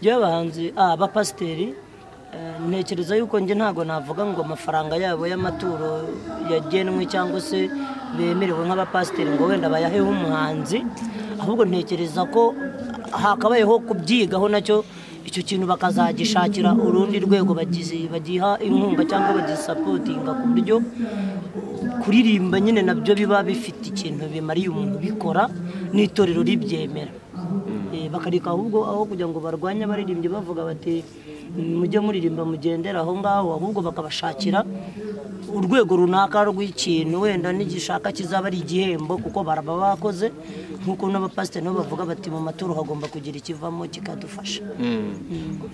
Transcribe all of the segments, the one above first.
by'abahanzi abapasiteri ntekereza yuko njye ntabwo navuga ngo amafaranga yabo y'amaturo yagenwe cyangwa se bemerewe nk'abapasiteri ngo wenda bayaheho umuhanzi ahubwo ntekereza ko hakabayeho kubyigaho nacyo icyo kintu bakazagishakira urundi rwego bagiha inkunga cyangwa bagisapotinga ku buryo kuririmba nyine nabyo biba bifite ikintu bimariye umuntu ubikora n'itorero ribyemera bakareka ahubwo aho kugira ngo barwanye abaririmbyi bavuga bati mujye muririmba mugendera aho ngaho ahubwo bakabashakira urwego runaka rw'ikintu wenda n'igishaka kizaba ari igihembo kuko baraba bakoze nk'uko n'abapasiteri nabo bavuga bati mu maturo hagomba kugira ikivamo kikadufasha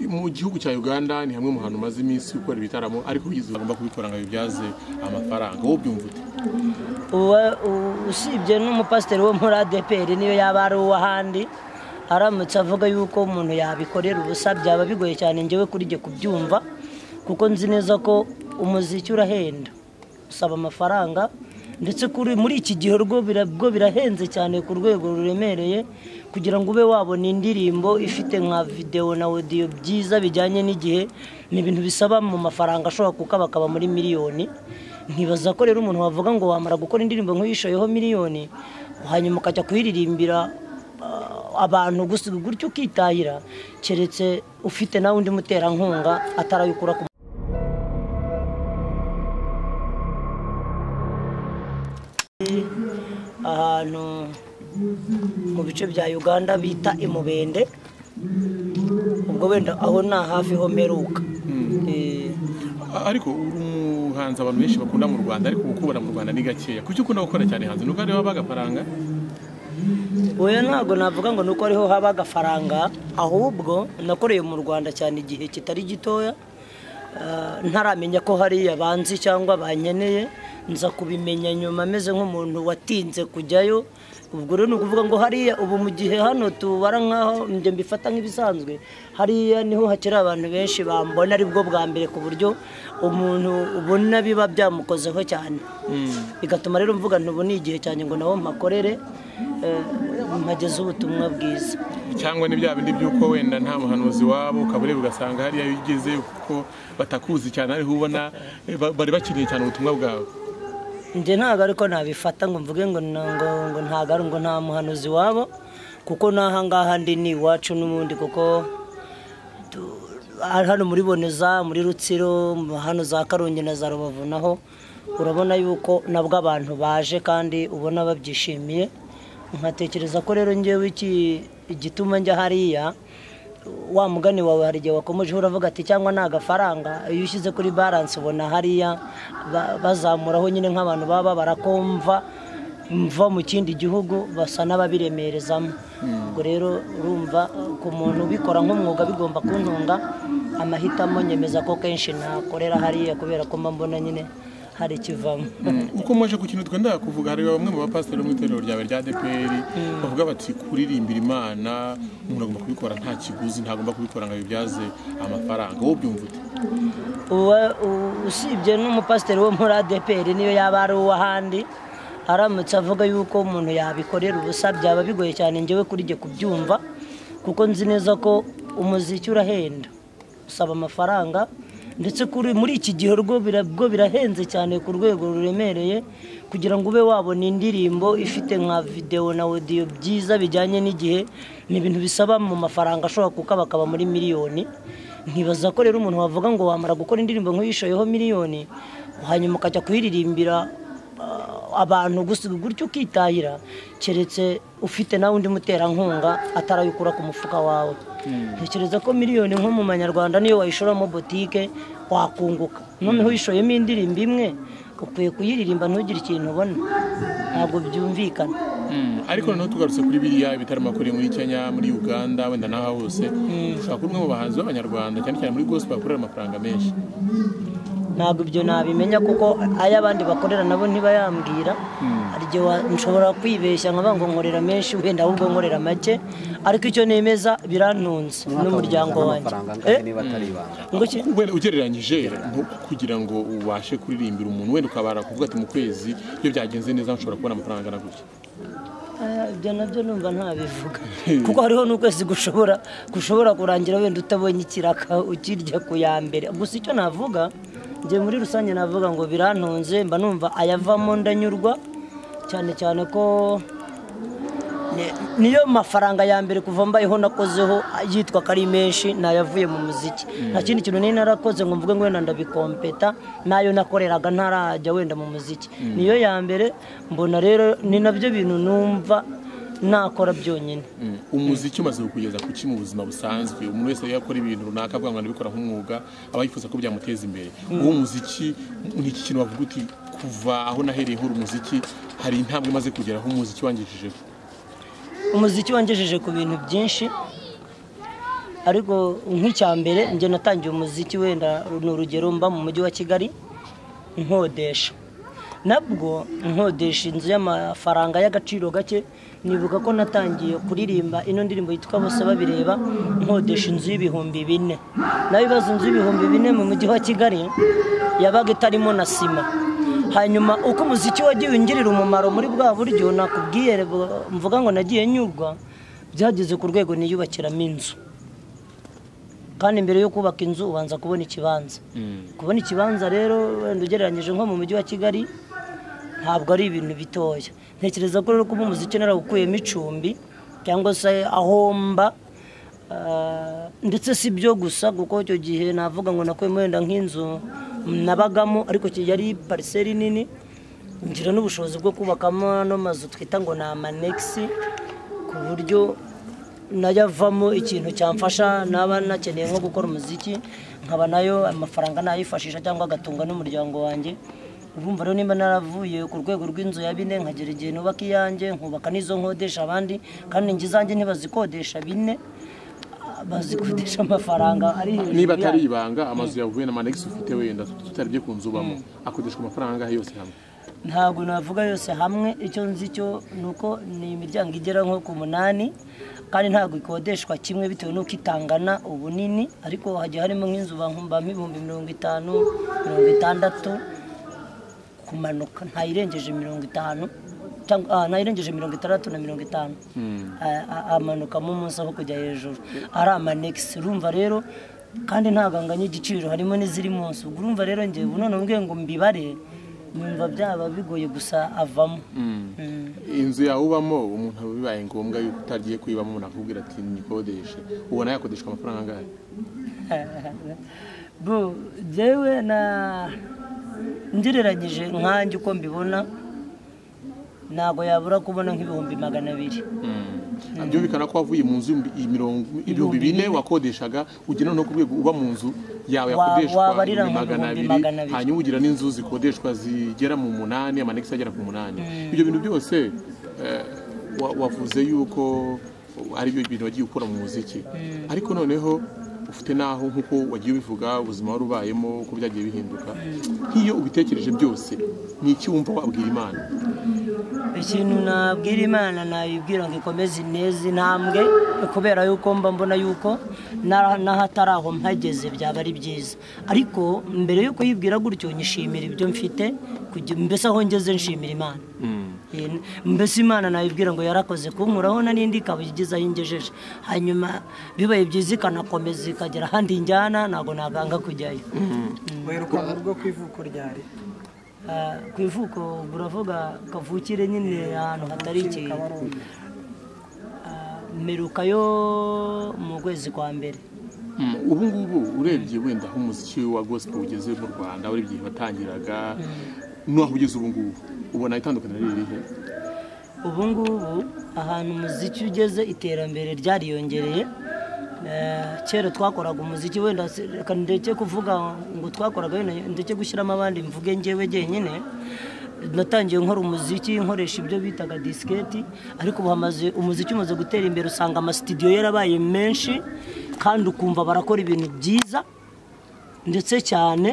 mu gihugu cya uganda ni hamwe mu hantu umaze iminsi ukora ibitaramo ariko ugize ugomba kubikora ngo bibyaze amafaranga wowe byumva ute usibye n'umupasiteri wo muri adeperi niyo yaba ari uw'ahandi aramutse avuga yuko umuntu yabikorera ubusa byaba bigoye cyane ngewe kuri jye kubyumva kuko nzi neza ko umuziki urahenda usaba amafaranga ndetse muri iki gihe bwo birahenze cyane ku rwego ruremereye kugira ngo ube wabona indirimbo ifite nka videwo na odiyo byiza bijyanye n'igihe ni ibintu bisaba mu mafaranga ashobora kuko bakaba muri miliyoni ntibaza ko rero umuntu wavuga ngo wamara gukora indirimbo nk'uyishoyeho miliyoni hanyuma ukajya kuyiririmbira abantu gusa gutyo ukitahira keretse ufite nawe undi muterankunga atarayikura ku ahantu mu bice bya uganda bita imubende ubwo wenda aho ni hafi ho meruka ariko uri umuhanzi abantu benshi bakunda mu rwanda ariko gukubona mu rwanda ni gakeya kuki ukunda gukora cyane hanze nuko ariho haba agafaranga oya ntabwo navuga ngo nuko ariho haba agafaranga ahubwo nakoreye mu rwanda cyane igihe kitari gitoya ntaramenya ko hariya banzi cyangwa bankeneye nza kubimenya nyuma ameze nk'umuntu watinze kujyayo ubwo rero ni ukuvuga ngo hariya ubu mu gihe hano tubara nk'aho njye mbifata nk'ibisanzwe hariya niho hakiri abantu benshi bambona aribwo bwa mbere ku buryo umuntu ubona biba byamukozeho cyane bigatuma rero mvuga ntubu ni igihe cyane ngo nawe mpakorere mpageze ubutumwa bwiza cyangwa ni bya bindi by'uko wenda nta muhanuzi wabo ukaba ureba ugasanga hariya bigeze kuko batakuzi cyane ariho ubona bari bakeneye cyane ubutumwa bwawe njye ntabwo ariko nabifata ngo mvuge ngo ntabwo ari ngo nta muhanuzi wabo kuko n'ahangaha ndi ni iwacu n'ubundi kuko hano muri boneza muri rutsiro hano za karongi na za rubavu naho urabona yuko nabwo abantu baje kandi ubona babyishimiye nkatekereza ko rero ngewe igituma njya hariya wa mugani wawe hari igihe wakomeje uravuga ati cyangwa ni agafaranga iyo ushyize kuri baranse ubona hariya bazamuraho nyine nk'abantu baba barakumva mva mu kindi gihugu basa n'ababiremerezamo ubwo rero urumva ku muntu ubikora nk'umwuga bigomba kuntunga amahitamo nyemeza ko kenshi nakorera hariya kubera ko mba mbona nyine hari ikivamo uko mwaje ku kintu twenda kuvuga hari bamwe mu bapasiteri bo mu itorero ryawe rya deperi bavuga bati kuririmbira imana umuntu agomba kubikora nta kiguzi ntagomba kubikora ngo abibyaze amafaranga wowe byumva ute usibye n'umupasiteri wo muri adeperi niyo yaba ari uw'ahandi aramutse avuga yuko umuntu yabikorera ubusa byaba bigoye cyane ngewe kuri jye kubyumva kuko nzi neza ko umuziki urahenda usaba amafaranga ndetse muri iki gihe bwo birahenze cyane ku rwego ruremereye kugira ngo ube wabona indirimbo ifite nka videwo na odiyo byiza bijyanye n'igihe ni ibintu bisaba mu mafaranga ashobora kuko bakaba muri miliyoni ntibaza ko rero umuntu wavuga ngo wamara gukora indirimbo nk'uyishoyeho miliyoni hanyuma ukajya kuyiririmbira abantu gusa gutyo ukitahira keretse ufite nawe undi muterankunga atarayikura ku mufuka wawe ntekereza ko miliyoni nko mu manyarwanda niyo wayishoramo botike wakunguka noneho uyishoyemo indirimbo imwe ukwiye kuyiririmba ntugire ikintu ubona ntabwo byumvikana ariko noneho tugarutse kuri biriya ibitaramo akoreye muri kenya muri uganda wenda n'aho hose ushobora kuba umwe mu bahanzi b'abanyarwanda cyane cyane muri gospel bakorera amafaranga menshi ntabwo ibyo nabimenya kuko ay'abandi bakorera nabo ntibayambwira hari igihe nshobora kwibeshya nkavuga ngo nkorera menshi wenda ahubwo nkorera make ariko icyo nemeza birantunze n'umuryango wanjye wenda ugereranyije nko kugira ngo ubashe kuririmbira umuntu wenda ukabara kuvuga ati mu kwezi iyo byagenze neza nshobora kubona amafaranga na gutya Eh, ibyo nabyo numva ntabivuga kuko hariho n'ukwezi gushobora gushobora kurangira wenda utabonye ikiraka ukirya ku ya mbere gusa icyo navuga njye muri rusange navuga ngo birantunze mba numva ayavamo ndanyurwa cyane cyane ko ni- niyo mafaranga ya mbere kuva mbayeho nakozeho yitwa ko ari menshi nayavuye mu muziki nta kindi kintu nari narakoze ngo mvuge ngo wenda ndabikompeta nayo nakoreraga ntarajya wenda mu muziki niyo ya mbere mbona rero ni nabyo bintu numva nakora byonyine Mm. umuziki umaze kukugeza ku ki mu buzima busanzwe umuntu wese iyo akora ibintu runaka avuga ngo ndabikora nk'umwuga aba yifuza ko byamuteza imbere uwo muziki ni iki kintu wavuga uti kuva aho nahereye nkora umuziki hari intambwe imaze kugeraho umuziki wangejejeho umuziki wangejeje ku bintu byinshi ariko nk'icya mbere njye natangiye umuziki wenda ni urugero mba mu mujyi wa kigali nkodesha nabwo nkodesha inzu y'amafaranga y'agaciro gake nibuka ko natangiye kuririmba ino ndirimbo yitwa bose babireba nkodesha inzu y'ibihumbi bine nayo ibibazo inzu y'ibihumbi bine mu mujyi wa kigali yabaga itarimo na sima hanyuma uko umuziki wagiye ungirira umumaro muri bwa buryo nakubwiye bu- mvuga ngo nagiye nyurwa byageze ku rwego niyubakiramo inzu kandi mbere yo kubaka inzu ubanza kubona ikibanza kubona ikibanza rero wenda ugereranyije nko mu mujyi wa kigali ntabwo ari ibintu bitoya ntekereza ko rero kuba umuziki narawukuyemo icumbi cyangwa se aho mba ah, ndetse si byo gusa kuko icyo gihe navuga ngo nakuyemo wenda nk'inzu nabagamo ariko ki- yari pariseri nini ngira n'ubushobozi bwo kubakamo ano mazu twita ngo ni amanegisi ku buryo nayavamo ikintu cyamfasha naba nakeneye nko gukora umuziki nkaba nayo amafaranga nayifashisha cyangwa agatunga n'umuryango wanjye urumva rero nimba naravuye ku rwego rw'inzu ya bine nkagera igihe nubaka iyanjye nkubaka n'izo nkodesha abandi kandi inzu zanjye ntibazikodesha bine bazikodesha amafaranga ari hejuru niba atari yayo. ibanga amazu yavuye na manegisi ufite wenda tutaribye ku nzu ubamo akodeshwa amafaranga angahe yose hamwe ntabwo navuga yose hamwe icyo nzi cyo ni uko ni imiryango igera nko ku munani kandi ntabwo ikodeshwa kimwe bitewe n'uko itangana ubunini ariko hagiye harimo nk'inzu bahumbamo ibihumbi mirongo itanu mirongo itandatu kumanuka ntayirengeje mirongo itanu cyangwa ah, ntayirengeje mirongo itandatu na mirongo itanu A- a- amanukamo umunsi aho kujya hejuru ari amanegisi urumva rero kandi ntaganganye igiciro harimo n'iziri munsi ubwo urumva rero njye ubu none mbwiye ngo mbibare numva byaba bigoye gusa avamo Mm. inzu yawe ubamo umuntu bibaye ngombwa yuko utagiye kuyibamo umuntu akubwira ati nikodeshe ubona yakodeshwa amafaranga angahe bu jewe na ngereranyije nkanjye uko mbibona ntabwo yabura kubona nk'ibihumbi magana abiri byumvikana ko wavuye mu nzu imirongo ibihumbi bine wakodeshaga ugera no ku rwego uba mu nzu yawe Wa- yakodeshwa wabarira ibihumbi mu magana bihumbi abiri magana abiri. hanyuma ugira n'inzu zikodeshwa zigera mu munani amanegisi agera ku munani ibyo bintu byose eh, wa- wavuze yuko ari byo bintu wagiye ukora mu muziki ariko noneho ufite n'aho nk'uko wagiye ubivuga ubuzima wari ubayemo uko byagiye bihinduka nk'iyo ubitekereje byose ni iki wumva wabwira imana ikintu nabwira imana nayibwira ngo ikomeze ineza intambwe kubera yuko mba mbona yuko na- n'ahatari aho mpageze byaba ari byiza ariko mbere yo kuyibwira gutyo nyishimira ibyo mfite kugi- mbese aho ngeze nshimira imana Eh, mbese imana nayibwira ngo yarakoze kunkuraho na n'indi ikaba igeze aho ingejeje hanyuma bibaye byiza ikanakomeza ikagera ahandi njyana ntabwo naganga kujyayo werukana urugo ku ivuko ryari Ah, ku ivuko ubwo uravuga kavukire nyine ahantu hatari ikintu kabarundi Ah, mperuka yo mu kwezi kwa mbere Mm, ubu ngubu urebye wenda aho umuziki wa gospel ugeze mu rwanda wari igihe watangiraga n'aho ugeze ubu ngubu ubona itandukaniro riri rihe ubu ngubu ahantu umuziki ugeze iterambere ryariyongereye Eh, kera twakoraga umuziki wenda se- reka ndeke kuvuga ngo twakoraga wenda ndeke gushyiramo abandi mvuge njyewe jyenyine natangiye nkora umuziki nkoresha ibyo bitaga disiketi ariko ubu hamaze umuziki umaze gutera imbere usanga amasitidiyo yarabaye menshi kandi ukumva barakora ibintu byiza ndetse cyane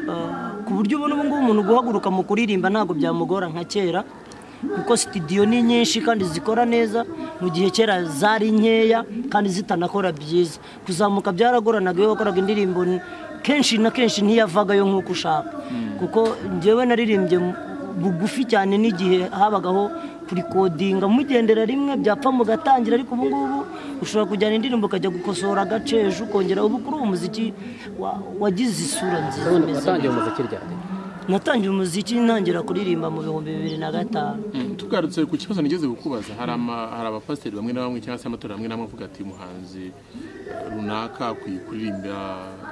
eh, ku buryo ubona ubu ngubu umuntu guhaguruka mu kuririmba ntabwo byamugora nka kera kuko sitidiyo ni nyinshi kandi zikora neza mu gihe kera zari nkeya kandi zitanakora byiza kuzamuka byaragoranaga iyo wakoraga indirimbo ni- kenshi na kenshi ntiyavagayo nk'uko ushaka kuko njyewe naririmbye mu- bugufi cyane n'igihe habagaho kurikodinga mugendera rimwe byapfa mugatangira ariko ubu ngubu ushobora kujyana indirimbo ukajya gukosora agace ejo ukongera ubu kuri uwo muziki wa- wagize isura nziza ubundi imeze watangiye umuziki ryari neza. natangiye umuziki ntangira kuririmba mu bihumbi bibiri na gatanu tugarutse ku kibazo nigeze kukubaza hari ama- hari abapasiteri bamwe na bamwe cyangwa se amatorero amwe n'amwe avuga ati umuhanzi eh, runaka akwiye kuririmba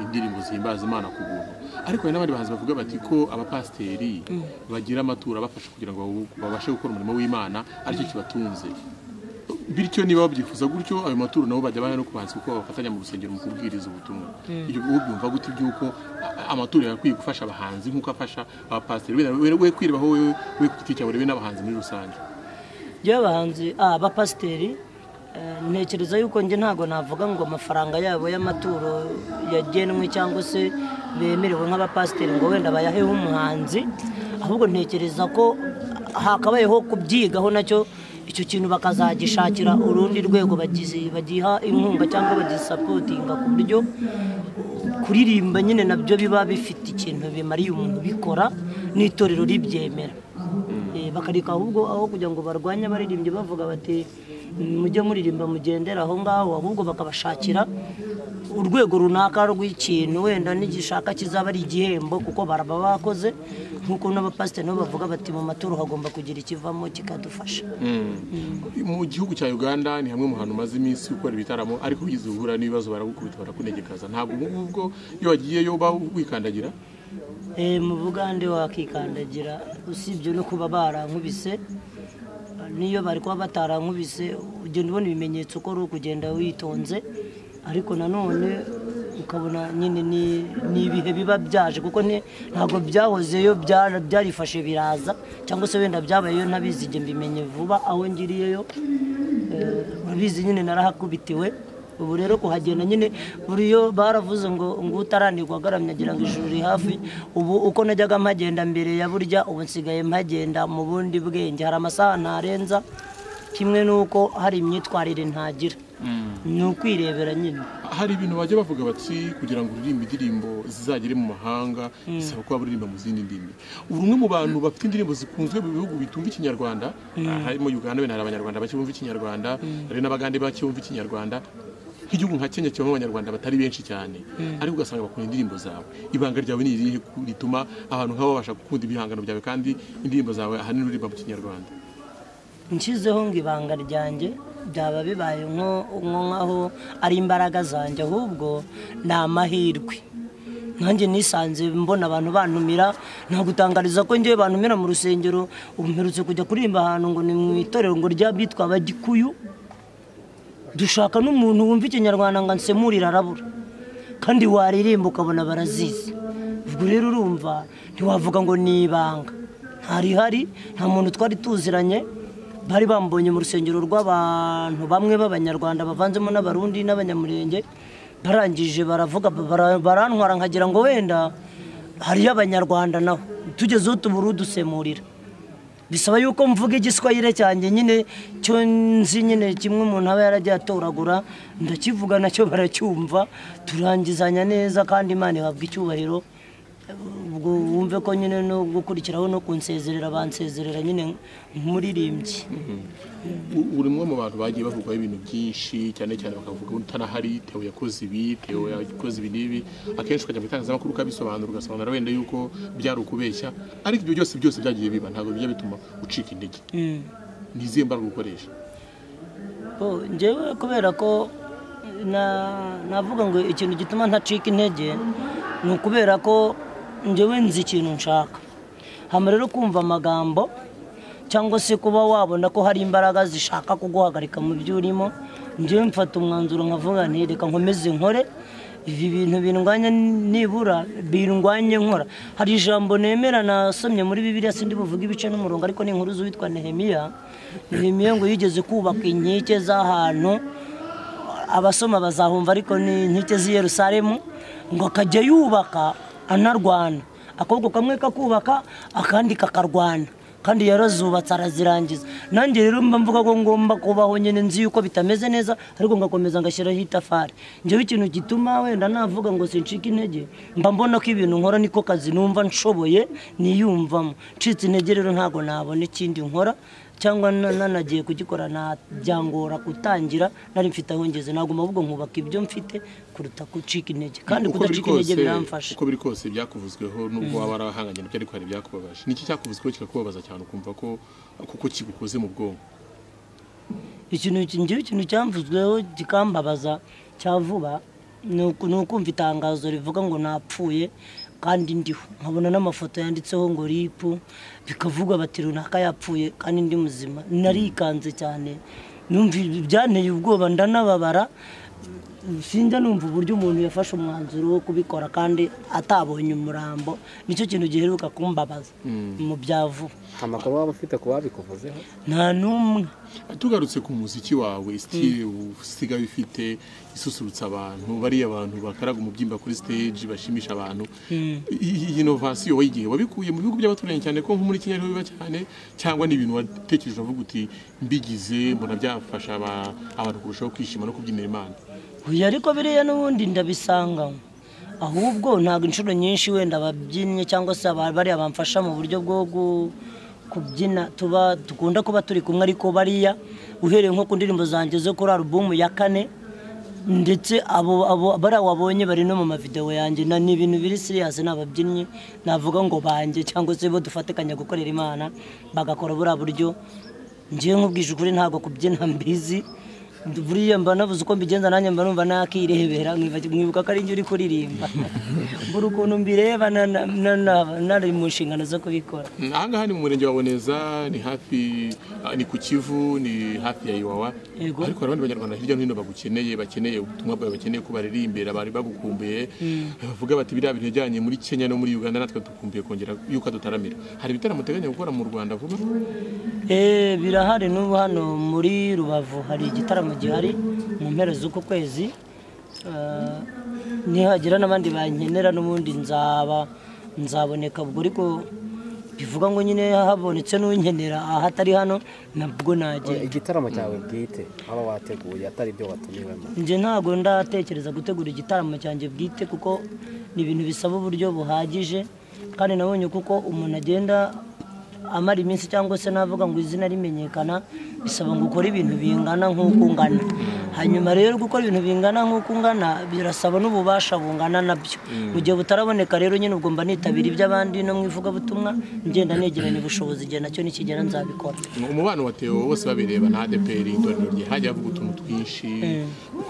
indirimbo zihimbaza imana ku buntu ariko hari n'abandi bahanzi bavuga bati ko abapasiteri bagira amaturo abafasha kugira ngo bawu- babashe gukora umurimo w'imana aricyo kibatunze bityo niba babyifuza gutyo ayo maturo nabo bajya bahera no ku bahanzi kuko bafatanya mu rusengero mu kubwiriza ubutumwa ibyo ubyumva gute by'uko a- amaturo yakwiye gufasha abahanzi nk'uko afasha abapasiteri Wenda we we kwireba aho wewe we ku giti cyawe urebe n'abahanzi muri rusange yewe abahanzi ah, abapasiteri eh, ntekereza yuko njye ntabwo navuga ngo amafaranga yabo y'amaturo yagenwe cyangwa se bemerewe nk'abapasiteri ngo wenda bayaheho umuhanzi ahubwo ntekereza ko hakabayeho kubyigaho nacyo icyo kintu bakazagishakira urundi rwego bagizi- bagiha inkunga cyangwa bagisapotinga ku buryo kuririmba nyine nabyo biba bifite ikintu bimariye umuntu ubikora n'itorero ribyemera Eh, bakareka ahubwo aho kugira ngo barwanye abaririmbyi bavuga bati mujye muririmba mugendera aho ngaho ahubwo bakabashakira urwego runaka rw'ikintu wenda n'igishaka kizaba ari igihembo kuko baraba bakoze nk'uko n'abapasiteri nabo bavuga bati mu maturo hagomba kugira ikivamo kikadufasha mu gihugu cya uganda ni hamwe mu hantu umaze iminsi ukora ibitaramo ariko wigeze uhura n'ibibazo baragukubita barakunegekaza ntabwo ubu ngubwo iyo wagiyeyo uba wikandagira Eh, mu bugande wakikandagira usibye no kuba barankubise niyo bari kuba batarankubise ugenda ubona ibimenyetso ko ari ukugenda witonze ariko nanone ukabona nyine ni ni ibihe biba byaje kuko nti- ntabwo byahozeyo byara- byarifashe biraza cyangwa se wenda byabayeyo ntabizi njye mbimenye vuba aho ngiriyeyo Eh, urabizi nyine narahakubitiwe ubu rero kuhagenda nyine buriyo baravuze ngo ngo utaranirwa agaramye agira ngo ijuru riri hafi ubu uko najyaga mpagenda mbere ya burya ubu nsigaye mpagenda mu bundi bwenge hari amasaha ntarenza kimwe n'uko hari imyitwarire ntagira ni ukwirebera nyine hari ibintu bajya bavuga bati kugira ngo uririmbe indirimbo zizagere mu mahanga bisaba kuba uririmba mu zindi ndimi uri umwe mu bantu bafite indirimbo zikunzwe mu bihugu bitumva ikinyarwanda Ah, harimo uganda wenda hari abanyarwanda bake bumva ikinyarwanda hari n'abagande bake bumva ikinyarwanda nk'igihugu nka kenya kibamo abanyarwanda batari benshi cyane ariko ugasanga bakunda indirimbo zawe ibanga ryawe ni irihe ku- rituma abantu nk'abo babasha gukunda ibihangano byawe kandi indirimbo zawe ahanini uririmba mu kinyarwanda nshyizeho ngo ibanga ryanjye byaba bibaye nko nko nk'aho ari imbaraga zanjye ahubwo ni amahirwe nanjye nisanze mbona abantu bantumira nagutangariza ko ngewe bantumira mu rusengero ubu mperutse kujya kuririmba ahantu ngo ni mu itorero ngo ry'abitwa abagikuyu dushaka n'umuntu wumva ikinyarwanda ngo ansemurire arabura kandi waririmba ukabona barazizi ubwo rero urumva ntiwavuga ngo ni ibanga ntarihari nta muntu twari tuziranye bari bambonye mu rusengero rw'abantu bamwe b'abanyarwanda bavanzemo n'abarundi n'abanyamurenge barangije baravuga bara- barantwara nkagira ngo wenda hariyo abanyarwanda naho tugezeho tubura udusemurira bisaba yuko mvuga igiswahire cyanjye nyine cyo nzi nyine kimwe umuntu aba yaragiye atoragura ndakivuga nacyo baracyumva turangizanya neza kandi imana ihabwa icyubahiro ubwo wumve ko nyine no gukurikiraho no kunsezerera bansezerera nyine nk'umuririmbyi U- uri umwe mu bantu bagiye bavugwaho ibintu byinshi cyane cyane bakavuga ngo utanahari tewo yakoze ibi tewo yakoze ibi n'ibi akenshi ukajya mu itangazamakuru ukabisobanura ugasobanura wenda yuko byari ukubeshya ariko ibyo byose byose byagiye biba ntabwo bijya bituma ucika intege ni izihe mbaraga ukoresha Bo, njyewe kubera ko na- navuga ngo ikintu gituma ntacika intege ni ukubera ko njyewe nzi ikintu nshaka hama rero kumva amagambo cyangwa se kuba wabona ko hari imbaraga zishaka kuguhagarika mu byo urimo njyewe mfata umwanzuro nkavuga nti reka nkomeze nkore ibi bintu bindwanya nibura bindwanye nkora hari ijambo nemera nasomye muri bibiliya sindi buvuga ibice n'umurongo ariko ni inkuru z'uwitwa nehemiya nehemiya ngo yigeze kubaka inkike z'ahantu abasoma bazahumva ariko ni inkike z'i yerusalemu ngo akajya yubaka anarwana akaboko kamwe kakubaka akandi kakarwana kandi yarazubatse arazirangiza nanjye rero mba mvuga ko ngomba kubaho nyine nzi yuko bitameze neza ariko ngakomeza ngashyiraho itafari njyewe ikintu gituma wenda navuga ngo sincike intege mba mbona ko ibintu nkora niko kazi numva nshoboye niyumvamo ncitse intege rero ntabwo nabona ikindi nkora cyangwa na- nanagiye kugikora na byangora gutangira nari mfite aho ngeze naguma ahubwo nkubaka ibyo mfite kuruta gucika intege kandi Uko biri kudacika intege kose- biramfasha uko biri kose byakuvuzweho nubwo waba warahanganye nabyo ariko hari ibyakubabaje niki cyakuvuzweho kikakubabaza cyane ukumva ko kuko kigukoze mu bwonko ikintu ki- njyewe ikintu cyamvuzweho kikambabaza cya vuba ni uku- ni ukumva itangazo rivuga ngo napfuye kandi ndiho nkabona n'amafoto yanditseho ngo ripu bikavuga bati runaka yapfuye kandi ndi muzima narikanze cyane numva byanteye ubwoba ndanababara sinjya numva uburyo umuntu yafashe umwanzuro wo kubikora kandi atabonye umurambo nicyo kintu giheruka kumbabaza mu bya vuba amakuru waba ufite ku babikuvuzeho nta n'umwe tugarutse ku muziki wawe sitire usigaye ufite isusurutsa abantu bariya abantu bakaraga umubyimba kuri stage bashimisha abantu I- iyi inovasiyo wayigiye wabikuye mu bihugu by'abaturanyi cyane ko nko muri kenya ariho biba cyane cyangwa ni ibintu watekereje uvuga uti mbigize mbona byafasha aba- abantu kurushaho kwishima no kubyinira imana Oya, ariko biriya n'ubundi ndabisanganywe ahubwo ntabwo inshuro nyinshi wenda ababyinnyi cyangwa se aba- bariya bamfasha mu buryo bwo gu- kubyina tuba dukunda kuba turi kumwe ariko bariya uhereye nko ku ndirimbo zanjye zo kuri alubumu ya kane ndetse abo abo bariya wabonye bari no mu mavidewo yanjye na ni ibintu biri siriyasi ni ababyinnyi navuga ngo banjye cyangwa se bo dufatikanya gukorera imana bagakora buriya buryo njyewe nkubwije ukuri ntabwo kubyina mbizi buriya mba nabuze uko mbigenza nanjye mba numva nakirebera nkiba- nkibuka ko ari njye uri kuririmba mbura ukuntu mbireba na- na- na- na- nari mu nshingano zo kubikora ahangaha ni mu murenge wa boneza ni hafi ah, ni ku kivu ni hafi ya iwawa Yego. ariko hari abandi banyarwanda hirya no hino bagukeneye bakeneye ubutumwa bwawe bakeneye ko baririmbira bari bagukumbuye bavuga bati biriya bintu bijyanye muri kenya no muri uganda natwe dukumbuye kongera yuko dutaramira hari ibitaramo uteganya gukora mu rwanda vuba Eh, birahari n'ubu hano muri rubavu hari igitaramo gihari mu mpera z'uku kwezi Eh, nihagira n'abandi bankenera n'ubundi nzaba nzaboneka ubwo ariko bivuga ngo nyine habonetse n'unkenera ahatari hano nabwo nagenda igitaramo cyawe bwite waba wateguye atari ibyo watumiwemo njye ntabwo ndatekereza gutegura igitaramo cyanjye bwite kuko ni ibintu bisaba uburyo buhagije kandi nabonye kuko umuntu agenda amara iminsi cyangwa se navuga ngo izina rimenyekana bisaba ngo ukore ibintu bingana nk'uko ungana hanyuma rero gukora ibintu bingana nk'uko ungana birasaba n'ububasha bungana nabyo mu gihe butaraboneka rero nyine ubwo mba nitabira iby'abandi no mu ivugabutumwa ngenda negeranya ubushobozi igihe nacyo nikigera nzabikora umubano wa Theo bose babireba na adeperi itorero rye hajya havuga utuntu twinshi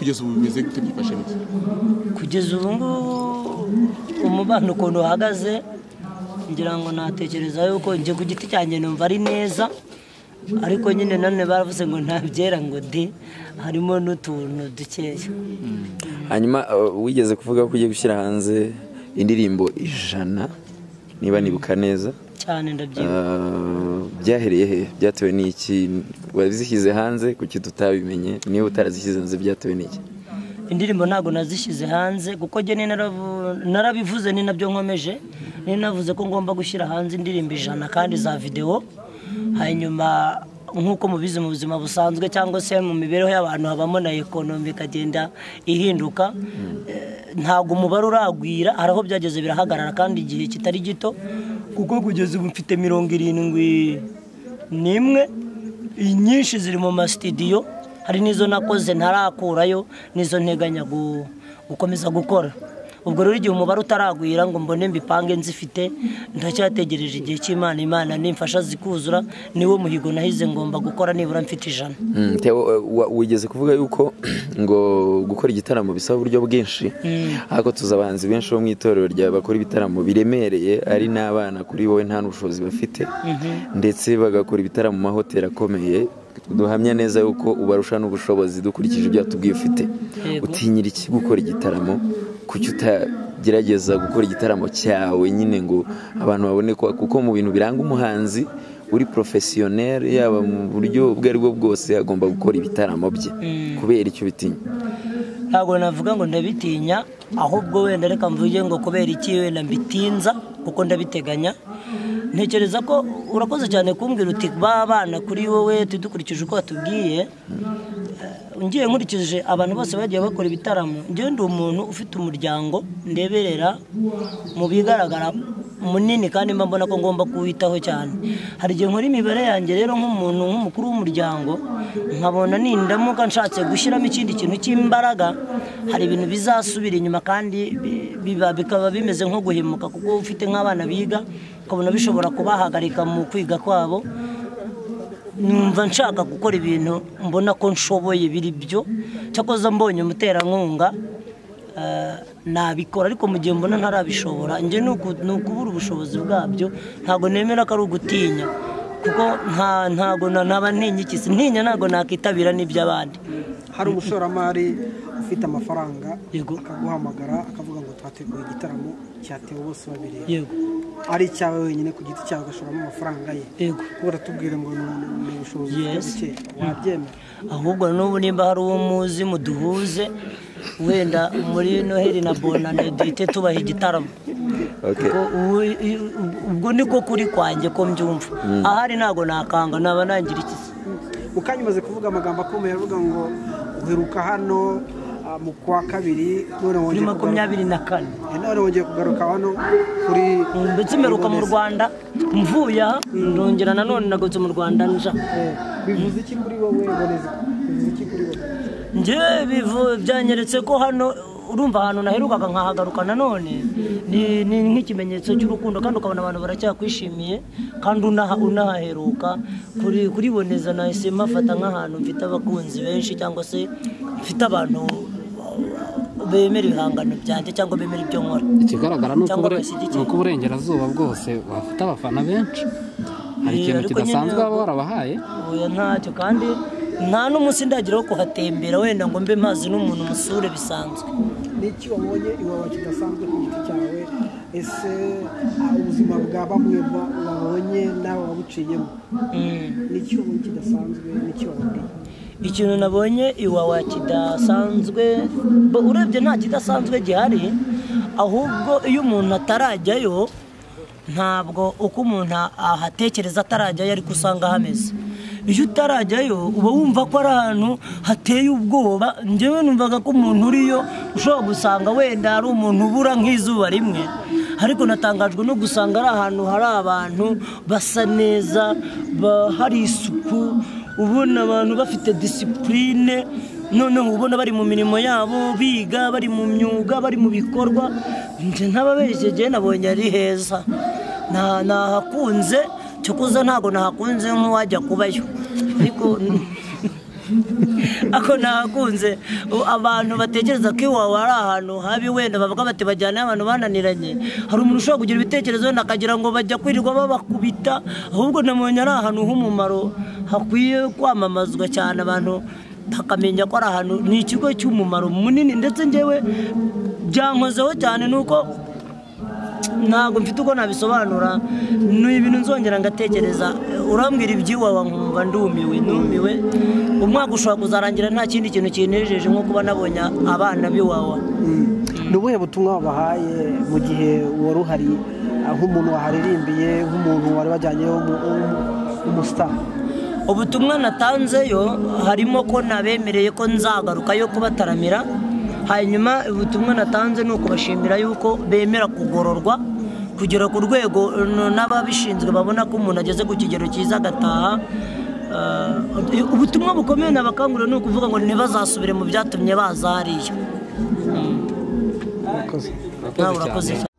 kugeza ubu bimeze gute byifashe bite kugeza ubu ngubu umubano ukuntu uhagaze ngira ngo natekereza yuko njye ku giti cyanjye numva ari neza ariko nyine nanone baravuze ngo nta byera ngo de harimo n'utuntu dukeya hanyuma uh, wigeze kuvuga ko ugiye gushyira hanze indirimbo ijana niba nibuka neza cyane ndabyibuka Uh, byahereye he byatewe n'iki wazishyize hanze kuki tutabimenye niba utarazishyize hanze byatewe n'iki indirimbo ntabwo nazishyize hanze kuko njye ni naravu- narabivuze ni nabyo nkomeje ni navuze ko ngomba gushyira hanze indirimbo ijana kandi za videwo hanyuma nk'uko mubizi mu buzima busanzwe cyangwa se mu mibereho y'abantu habamo na ekonomi ikagenda ihinduka Eh, ntabwo umubare uragwira hari aho byageze birahagarara kandi igihe kitari gito kuko kugeza ubu mfite mirongo irindwi n'imwe inyinshi ziri mu masitidiyo hari n'izo nakoze ntarakurayo n'izo nteganya gu- gukomeza gukora ubwo rero igihe umubare utaragwira ngo mbone mbipange nzifite ndacyategereje igihe cy'imana imana nimfasha zikuzura niwo muhigo nahize ngomba gukora nibura mfite ijana Mm, Theo, uh, wa- wigeze kuvuga yuko ngo gukora igitaramo bisaba uburyo bwinshi ariko tuzi abahanzi benshi bo mu itorero rya bakora ibitaramo biremereye ari n'abana kuri wowe nta n'ubushobozi bafite ndetse bagakora ibitaramo mu mahoteli akomeye duhamya neza yuko ubarusha n'ubushobozi dukurikije ibyo watubwiye ufite Yego. utinyira iki gukora igitaramo kuki utagerageza gukora igitaramo cyawe nyine ngo abantu babone ko kuko mu bintu biranga umuhanzi uri porofesiyoneri yaba mu buryo ubwo ari bwo bwose agomba gukora ibitaramo bye kubera icyo bitinya ntabwo navuga ngo ndabitinya ahubwo wenda reka mvuge ngo kubera iki wenda mbitinza kuko ndabiteganya ntekereza ko urakoze cyane kumbwira uti ba bana kuri wowe tujye dukurikije uko watubwiye Eh, ngiye nkurikije abantu bose bagiye bakora ibitaramo njyewe ndi umuntu ufite umuryango ndeberera mu bigaragara munini kandi mba mbona ko ngomba kuwitaho cyane hari igihe nkora imibare yanjye rero nk'umuntu nk'umukuru w'umuryango nkabona nindamuka nshatse gushyiramo ikindi kintu cy'imbaraga hari ibintu bizasubira inyuma kandi bi- biba- bikaba bimeze nko guhemuka kuko ufite nk'abana biga ukabona bishobora kubahagarika mu kwiga kwabo numva nshaka gukora ibintu mbona ko nshoboye biri byo cyakoze mbonye umuterankunga eh, nabikora ariko mu gihe mbona ntarabishobora njye ni uku- ni ukubura ubushobozi bwabyo ntabwo nemera ko ari ugutinya kuko nta- ntabwo na- naba ntinya ikisi ntinya ntabwo nakitabira n'iby'abandi hari umushoramari ufite amafaranga Yego. akaguhamagara akavuga ngo twateguye igitaramo cyatewe bose babireba yego ari icyawe wenyine ku giti cyawe agashoramo amafaranga ye yego kuko baratubwira ngo ni- ni ubushobozi Yes. buke wabyemera ahubwo n'ubu nimba hari uwo muzi muduhuze wenda muri noheli na bonane duhite tubaha igitaramo Okay. Ubwo- ubu- ubwo niko kuri kwanjye ko mbyumva ahari ntabwo nakanga naba nangira iki se? mu kanya umaze kuvuga amagambo akomeye avuga ngo uheruka hano ah, mu kwa kabiri none kuri wongeye kugaruka makumyabiri na kane Eh, none wongeye kugaruka hano kuri ndetse mperuka mu rwanda mvuye aha ndongera nanone nagutse mu rwanda nja Eh, bivuze iki kuri wowe boneza bivuze iki kuri wowe njye bivu- byanyeretse ko hano urumva ahantu naherukaga nkahagaruka nanone ni ni nk'ikimenyetso cy'urukundo kandi ukabona abantu baracyakwishimiye kandi unaha- unahaheruka kuri kuri boneza nahise mafata nk'ahantu mfite abakunzi benshi cyangwa se mfite abantu bemera ibihangano byanjye cyangwa bemera ibyo nkora ikigaragara ni uko Cyangwa ubure- bashyigikiye. ni uko uburengerazuba bwose bafite abafana benshi hari Eh, ikintu ariko kidasanzwe nyine- baba barabahaye oya ntacyo kandi nta n'umunsi ndagira wo kuhatembera wenda ngo mbe mazi n'umuntu musure bisanzwe ni iki wabonye iwawe kidasanzwe ku giti cyawe ese ah, ubuzima bwa bamwe ba- babonye nawe wabuciyemo Mm. ni iki wabonye kidasanzwe ni iki wabonye ikintu nabonye iwawa kidasanzwe bo- urebye nta kidasanzwe gihari ahubwo iyo umuntu atarajyayo ntabwo uko umuntu ahatekereza atarajyayo ariko usanga hameze iyo utarajyayo uba wumva ko ari ahantu hateye ubwoba njyewe numvaga ko umuntu uriyo ushobora gusanga wenda ari umuntu ubura nk'izuba rimwe ariko natangajwe no gusanga ari ahantu hari abantu basa neza ba- hari isuku ubona abantu bafite disipurine noneho ubona bari mu mirimo yabo biga bari mu myuga bari mu bikorwa njye ntababeshyegeye nabonye ari heza Nta- nahakunze cyo kuza ntabwo nahakunze nk'uwajya kubayo ariko ako nahakunze u- abantu batekereza ko iwawe ari ahantu habi wenda bavuga bati bajyanayo abantu bananiranye hari umuntu ushobora kugira ibitekerezo wenda akagira ngo bajya kwirirwa babakubita ahubwo nabonye ari ahantu h'umumaro hakwiye kwamamazwa cyane abantu bakamenya ko ari ahantu ni ikigo cy'umumaro munini ndetse ngewe byankozeho cyane ni uko ntabwo mfite uko nabisobanura ni ibintu nzongera ngatekereza urambwira iby'iwawa nkumva ndumiwe ndumiwe umwaka ushobora kuzarangira nta kindi kintu kinejeje nko kuba nabonye abana b'iwawa ni ubuhe butumwa wabahaye mu gihe wari uhari ah, nk'umuntu waharirimbiye nk'umuntu wari wajyanyeho umu- umu- umusitari ubutumwa natanzeyo harimo ko nabemereye ko nzagaruka yo kubataramira hanyuma ubutumwa natanze ni ukubashimira yuko bemera kugororwa kugera ku rwego n- n'ababishinzwe babona ko umuntu ageze ku kigero cyiza agataha Eh, ubutumwa bukomeye nabakangurira ni ukuvuga ngo ntibazasubire mu byatumye baza hariya Urakoze nawe urakoze cyane. cyane